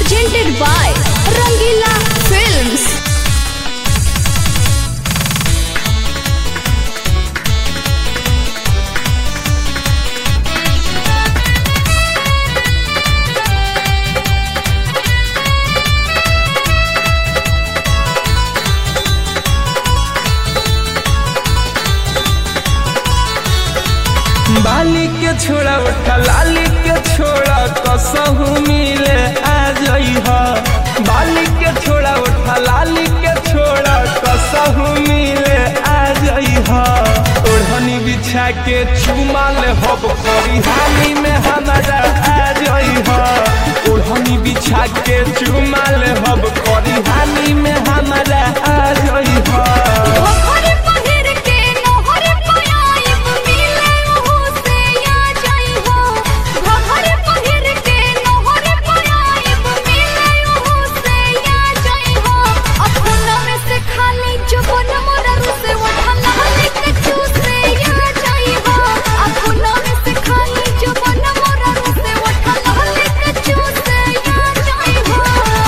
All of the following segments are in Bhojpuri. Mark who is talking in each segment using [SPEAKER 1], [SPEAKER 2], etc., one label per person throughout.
[SPEAKER 1] presented by Rangila Films.
[SPEAKER 2] बाली के छोड़ा उठा लाली के छोड़ा कसहू मिले आ जइह बाली के छोड़ा उठा लाली के छोड़ा कसहू मिले आ जइह ओढ़नी बिछा के चुमाल हब करी हानि में हमारा आ जइह ओढ़नी बिछा के चुमाल हब करी हानि में हमारा आ जइह
[SPEAKER 1] घोघरी पहिर के नोहरी पयाइब मिले ओहू से आ जाइहो घोघरी पहिर के नोहरी पयाइब मिले ओहू से आ जाइहो अपना में से खाली जुबान मोरा से उठा लाली के चूसे आ जाइहो अपना में से खाली जुबान मोरा से उठा लाली के चूसे आ जाइहो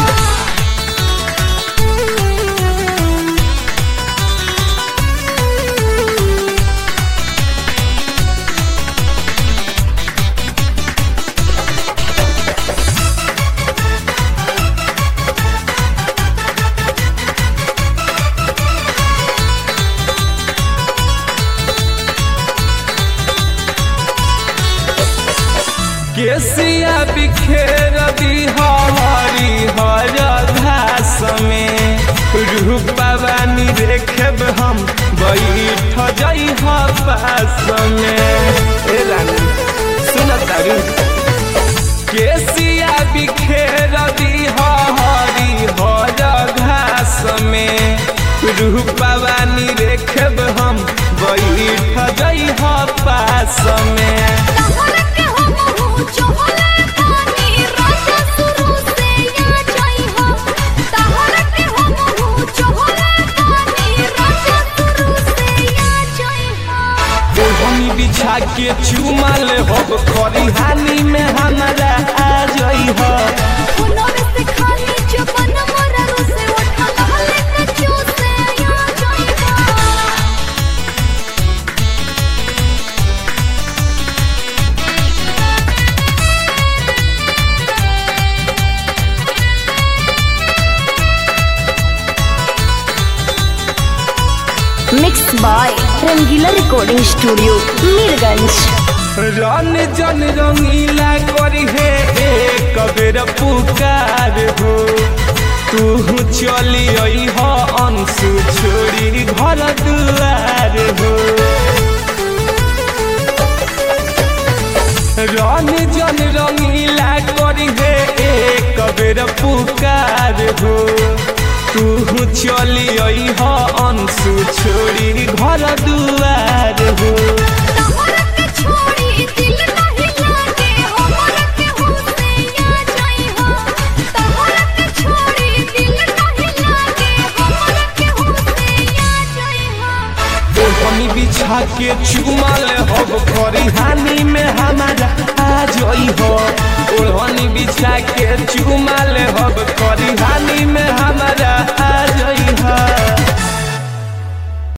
[SPEAKER 2] केसिया बिखेर दी हरी हर घास में रूपा बानी देखब हम बैठ जई पास में ए रानी सुन तारू केसिया बिखेर दी हरी हर घास में रूपा बानी देखब हम बैठ जई पास में
[SPEAKER 1] तहर के हमहू चहले पानी राजा शुरू से आ जाइहो तहर के हमहू चहले पानी राजा शुरू से आ जाइहो
[SPEAKER 2] ओढ़नी बिछा के चुमाल हब करी हानि में हमारा आ जइह
[SPEAKER 1] फुलर से खाली जुबान मोरा से उठा लाले के चूसे आ जाइहो mix by Rangeela recording studio Mirganj
[SPEAKER 2] रन जन रंगीला करी हे एक बेर पुकार हो तू चली अइह अंशु छोड़ी घर दुआर हो रन जन रंगीला करी हे एक बेर पुकार हो तू चली अइह अंशु छोड़ी घर दुआर हो
[SPEAKER 1] तहर के छोड़ी दिल नहीं लागे हमर के होसे आ जाइहो तहर के छोड़ी दिल नहीं लागे हमर के होसे आ जाइहो
[SPEAKER 2] ओढ़नी बिछा के चुमाल हब करी हानि में हमारा आ जइह ओढ़नी बिछा के चुमाल हब करी हानि में हमारा आ जइह